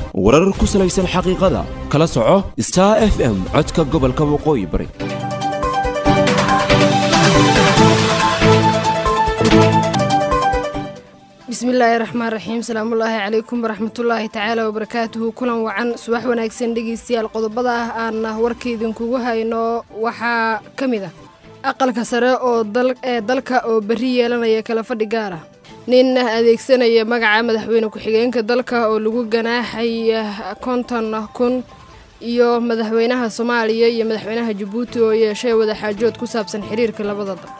warar ku salaysan xaqiiqada kala soco star f m codka gobolka waqooyi bari bismillaahi raxmaan raxiim salaamullaahi calaykum waraxmatullaahi tacaala wabarakaatuhu kulan wacan subax wanaagsan dhegeystayaal qodobada ah aan warkaydinkugu hayno waxaa ka mid ah aqalka sare oo ee dalka oo berri yeelanaya kala fadhi gaar ah nin adeegsanaya magaca madaxweyne ku-xigeenka dalka oo lagu ganaaxaya konton kun iyo madaxweynaha soomaaliya iyo madaxweynaha jabuuti oo yeeshay wadaxaajood ku saabsan xiriirka labada dal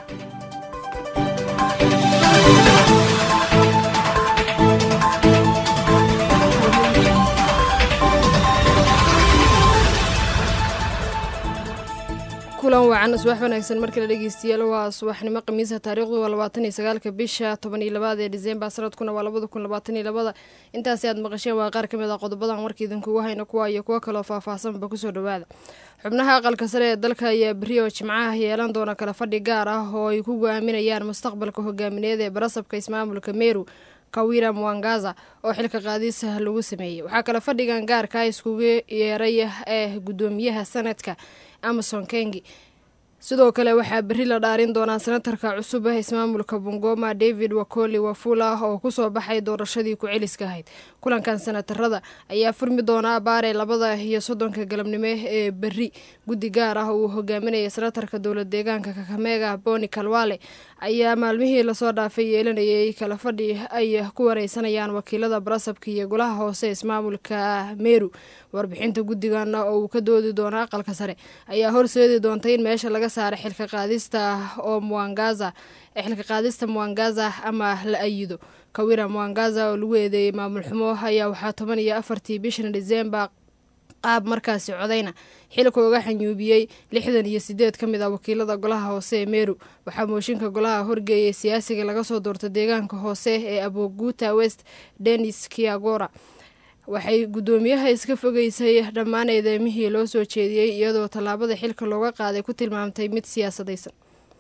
kulan wacan subax wanaagsan markale dhegeystayaal waa subaxnimo khamiisa taariikhdu waa labaatan iyo sagaalka bisha toban iyo labaad ee disembar sanadkuna waa labada kun labaatan iyo labada intaasi aad maqasheen waa qaar ka mid ah qodobadan warka idinkugu hayno kuwa iyo kuwo kaloo faahfaahsanba kusoo dhawaada xubnaha aqalka sare ee dalka ayaa beri oo jimcaha yeelan doona kala fadhi gaar ah oo ay ku go-aaminayaan mustaqbalka hogaamineed ee barasabka ismaamulka meru kawira mwangaza oo xilka qaadisa lagu sameeyey waxaa kale fadhigan gaarka iskugu yeeray ee gudoomiyaha sanadka amason kengi sidoo kale waxaa berri la dhaarin doonaa senatarka cusub ah ismaamulka bungoma david wakoli wafula oo kusoo baxay doorashadii ku-celiska ahayd kulankan senatarada ayaa furmi doona abaare labada iyo soddonka galabnimo ee berri guddi gaar ah uu hogaaminaya senatarka dowlad deegaanka kakameega boni kalwale ayaa maalmihii lasoo dhaafay yeelanayay kala fadhi ay ku wareysanayaan wakiilada barasabka iyo golaha hoose ismaamulka meru warbixinta guddigan oo uu ka doodi doono aqalka sare ayaa horseedi doonta in meesha laga saara xilka qaadista oo mwangaza xilka qaadista mwangaza ama la ayido kawira mwangaza oo lagu eedeeyey maamul xumo ayaa waxaa toban iyo afartii bishan disembar qaab markaasi codayna xilka uga xanyuubiyey lixdan iyo sideed ka mid ah wakiilada golaha hoose ee meru waxaa mooshinka golaha horgeeyay siyaasiga laga soo doorta deegaanka hoose ee aboguta west denis kiagora waxay guddoomiyaha iska fogeysay dhammaan eedeemihii loo soo jeediyey iyadoo tallaabada xilka looga qaaday ku tilmaamtay mid siyaasadaysan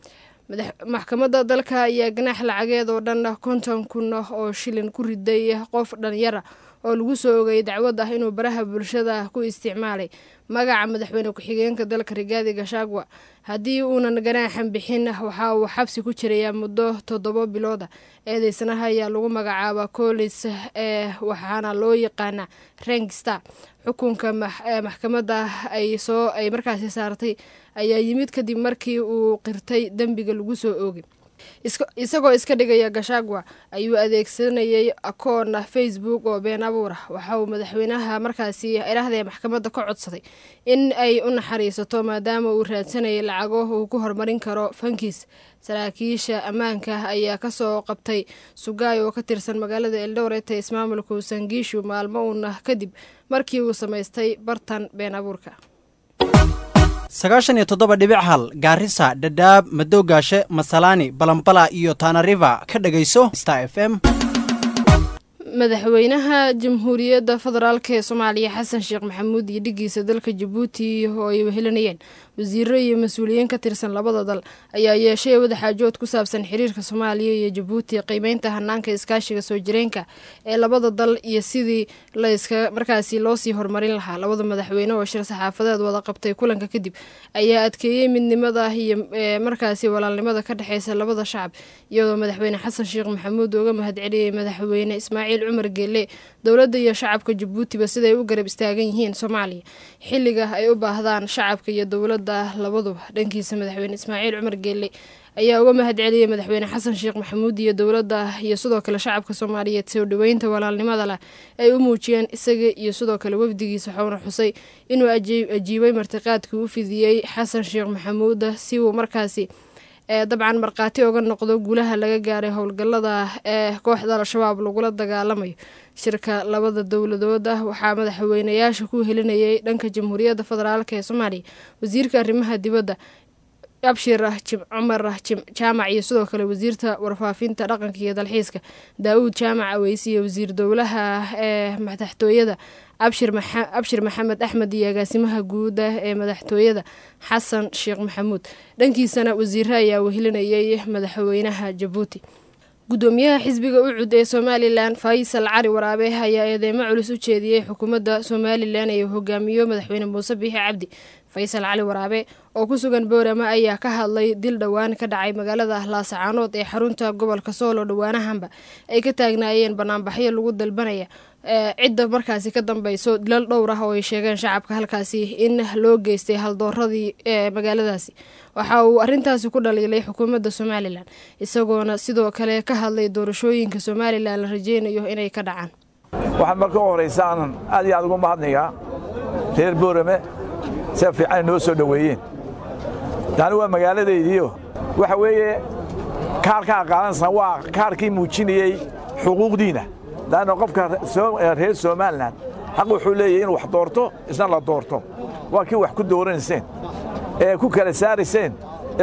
maxkamadda dalka ayaa ganaax lacageed oo dhan konton kun oo shilin ku riday qof dhalinyara oo lagu soo ogayay dacwad ah inuu baraha bulshada ku isticmaalay magaca madaxweyne ku-xigeenka dalka rigaadi gashagwa haddii uunan ganaaxan bixin waxa uu xabsi ku jirayaa muddo toddobo bilooda eedeysanaha ayaa lagu magacaaba colis ee waxaana loo yaqaana rengstar xukunka maxkamadda ay soo ay markaasi saartay ayaa yimid kadib markii uu qirtay dembiga lagu soo oogay isagoo iska dhigaya gashagwa ayuu adeegsanayay akoon facebook oo been abuur ah waxa uu madaxweynaha markaasi irahdee maxkamadda ka codsaday in ay u naxariisato maadaama uu raadsanayay lacago uu ku horumarin karo fankiis saraakiisha ammaanka ayaa kasoo qabtay sugaay oo ka tirsan magaalada eldoret ee ismaamulka usangiishu maalmo uuna kadib markii uu samaystay bartan been abuurka sagaashan iyo toddoba dhibic hal gaarisa dhadhaab madowgaashe masalaani balambala iyo taanariva ka dhegayso star f m madaxweynaha jamhuuriyadda federaalk ee soomaaliya xasan sheekh maxamuud iyo dhigiisa dalka jabuuti oo ay wehelinayeen wasiiro iyo mas-uuliyiin ka tirsan labada dal ayaa yeeshay wadaxaajood ku saabsan xiriirka soomaaliya iyo jabuuti qiimeynta hanaanka iskaashiga soo jireenka ee labada dal iyo sidii layska markaasi loosii horumarin lahaa labada madaxweyne oo shir saxaafadeed wada qabtay kulanka kadib ayaa adkeeyey midnimada iyo markaasi walaalnimada ka dhexeysa labada shacab iyadoo madaxweyne xasan sheekh maxamuud uga mahadceliyey madaxweyne ismaaciil cumar geelle dowladda iyo shacabka jabuutiba siday u garab istaagan yihiin soomaaliya xilliga ay u baahdaan shacabka iyo dowladda labaduba dhankiisa madaxweyne ismaaciil cumar geelle ayaa uga mahad celiyey madaxweyne xasan sheekh maxamuud iyo dowladda iyo sidoo kale shacabka soomaaliyeed soo dhoweynta walaalnimada leh ay u muujiyeen isaga iyo sidoo kale wafdigiisa xowna xusay inuu ajiibay martiqaadkii u fidiyey xasan sheekh maxamuud si uu markaasi dabcan markhaati oga noqdo guulaha laga gaaray howlgallada ee kooxda al-shabaab lagula dagaalamayo shirka labada dowladood ah waxaa madaxweynayaasha ku helinayay dhanka jamhuuriyadda federaalk ee soomaaliya wasiirka arrimaha dibadda abshir cumar jaamac iyo sidoo kale wasiirta warfaafinta dhaqanka iyo dalxiiska daa-uud jaamac aweyse iyo wasiir dowlaha ee madaxtooyada abshir maxamed axmed iyo agaasimaha guuda ee madaxtooyada xasan sheekh maxamuud dhankiisana wasiire ayaa wehelinayay madaxweynaha jabuuti gudoomiyaha xisbiga ucud ee somalilan faysal cali waraabe ayaa eedeymo culus u jeediyey xukuumadda somalilan ee hogaamiyo madaxweyne muuse biixi cabdi faysal cali waraabe oo ku sugan boorama ayaa ka hadlay dil dhowaan ka dhacay magaalada laasacaanood ee xarunta gobolka soolo dhowaanahanba ay ka taagnaayeen banaanbaxyo lagu dalbanaya cidda markaasi ka dambeyso dilal dhowr ah oo ay sheegeen shacabka halkaasi in loo geystay haldooradii ee magaaladaasi waxa uu arintaasi ku dhaliilay xukuumadda somalilan isagoona sidoo kale ka hadlay doorashooyinka somalilan la rajeynayo inay ka dhacaan waxaan marka u horaysa aanan aad iyo aad ugu mahadnayaa reer boorame sia fiican noo soo dhoweeyeen taani waa magaaladaydiio waxa weeye kaarkaa qaadansan waa kaarkii muujinayey xuquuqdiina laanna qofka reer somalilan xaq wuxuu leeyahy inuu wax doorto isna la doorto waa kii wax ku dooranayseen ee ku kala saarayseen ee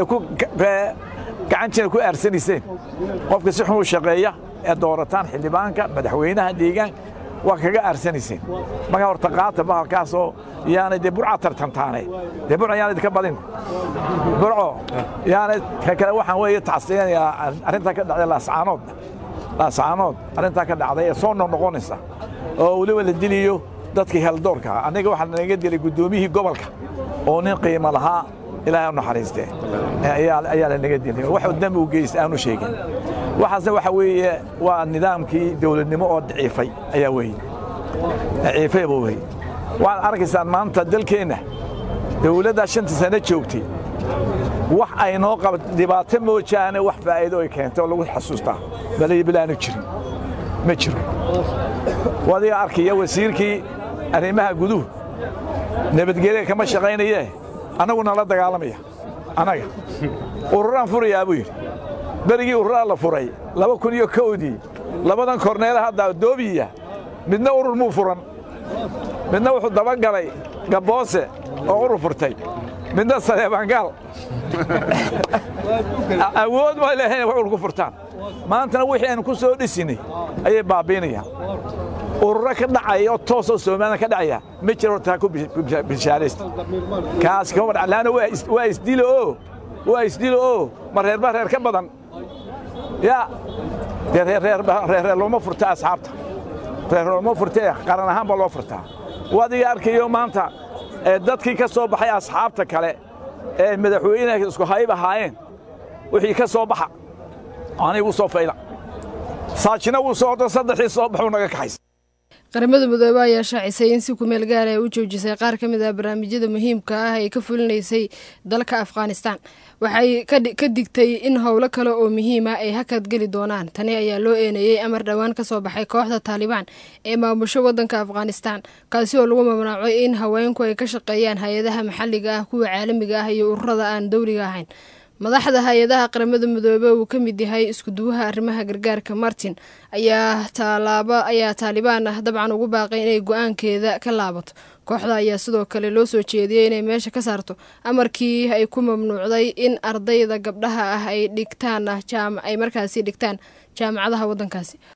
gacantiina ku aarsanayseen qofka si xun u shaqeeya ee doorataan xildhibaanka madaxweynaha deegaanka waa kaga aarsanayseen markaa horta qaata bahalkaasoo yaanay dee burca tartantaane dee burca yaanay ka badin burco yaanay ka kale waxaan weeye tacsiyanayaa arrintaa ka dhacday laascaanood laascaanood arrintaa ka dhacday ee soo noqnoqonaysa oo weliba la diliyo dadkii heldoorka anniga waxaa naga dilay guddoomiyihii gobolka oo nin qiimo lahaa ilaahay u naxariistee ayaa lanaga dilay wax dambi u geysta aanu sheegin waxaasna waxa weeye waa nidaamkii dawladnimo oo daciifay ayaa weeye daciifayba weye waxaad arkaysaan maanta dalkeenna dawladdaa shanta sano joogtay wax ay noo qaba dhibaato moojaane wax faa'iido ay keentay oo lagu xasuustaa balayo bilaanu jirin ma jiro wadiga arkaya wasiirkii arrimaha guduhu nabadgelya kama shaqaynayee annagu nala dagaalamaya annaga ururaan furayaa buu yidhi berigii ururaa la furay laba kun iyo kowdii labadan korneela hadda doobiya midna urur muu furan midna wuxuu dabagalay gabboose oo urur furtay midna saleebaangaal awood ma lehayn wax urur ku furtaan maantana wixii aynu ku soo dhisinay ayay baabiinayaan ururo ka dhacaya oo toosoo somalilan ka dhacaya ma jiro hortaa ku bishaaraysta kaas kama dhac laanna waa isdilo oo waa isdilo oo ma reerba reer ka badan yaa dee reerreer looma furta asxaabta reer looma furtee qaran ahaan baa loo furtaa wadiga arkayo maanta dadkii ka soo baxay asxaabta kale ee madaxweynaha isku hayb ahaayeen wixii ka soo baxa anigu soo fayla saajina wuu soo ordo saddexii soo baxuu naga kaxaysa qaramada midoobe ayaa shaacisay in si kumeel gaar ay u joojisay qaar ka mid ah barnaamijyada muhiimka ah ay ka fulinaysay dalka afghanistan waxay ka digtay in howlo kale oo muhiima ay hakad geli doonaan tani ayaa loo eeneeyey amar dhowaan ka soo baxay kooxda taalibaan ee maamusho waddanka afghanistan kaasi oo lagu mamnuucay in haweenku ay ka shaqeeyaan hay-adaha maxalliga ah kuwa caalamiga ah iyo ururada aan dowliga ahayn madaxda hay-adaha qaramada midoobe uu ka mid yahay iskuduwaha arrimaha gargaarka martin ayaa taalaaba ayaa taalibaan ah dabcan ugu baaqay inay go-aankeeda ka laabato kooxda ayaa sidoo kale loo soo jeediyey inay meesha ka saarto amarkii ay ku mamnuucday in ardayda gabdhaha ah ay dhigtaan ay markaasi dhigtaan jaamacadaha waddankaasi